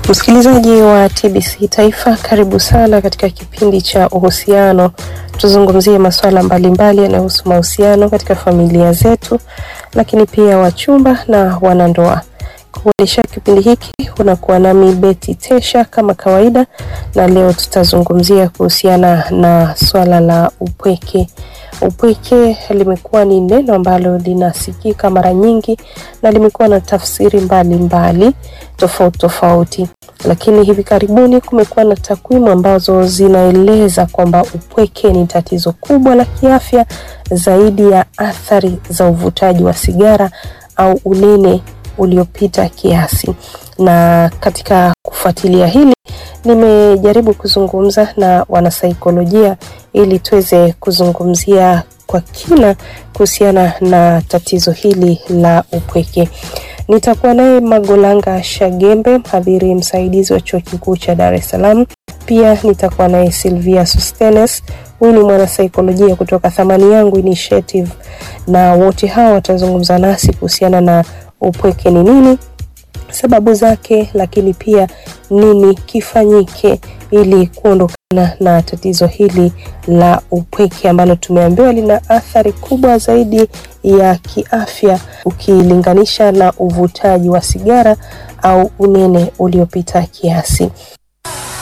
Msikilizaji wa TBC Taifa, karibu sana katika kipindi cha uhusiano. Tuzungumzie masuala mbalimbali yanayohusu mahusiano katika familia zetu, lakini pia wachumba na wanandoa. Kuendesha kipindi hiki unakuwa nami Beti Tesha kama kawaida, na leo tutazungumzia kuhusiana na swala la upweke. Upweke limekuwa ni neno ambalo linasikika mara nyingi na limekuwa na tafsiri mbalimbali tofauti tofauti, lakini hivi karibuni kumekuwa na takwimu ambazo zinaeleza kwamba upweke ni tatizo kubwa la kiafya zaidi ya athari za uvutaji wa sigara au unene uliopita kiasi. Na katika kufuatilia hili nimejaribu kuzungumza na wanasaikolojia ili tuweze kuzungumzia kwa kina kuhusiana na tatizo hili la upweke. Nitakuwa naye Magolanga Shagembe, mhadhiri msaidizi wa chuo kikuu cha Dar es Salaam. Pia nitakuwa naye Silvia Sustenes, huyu ni mwanasaikolojia kutoka Thamani Yangu Initiative, na wote hawa watazungumza nasi kuhusiana na upweke ni nini, sababu zake, lakini pia nini kifanyike ili kuondokana na tatizo hili la upweke ambalo tumeambiwa lina athari kubwa zaidi ya kiafya ukilinganisha na uvutaji wa sigara au unene uliopita kiasi.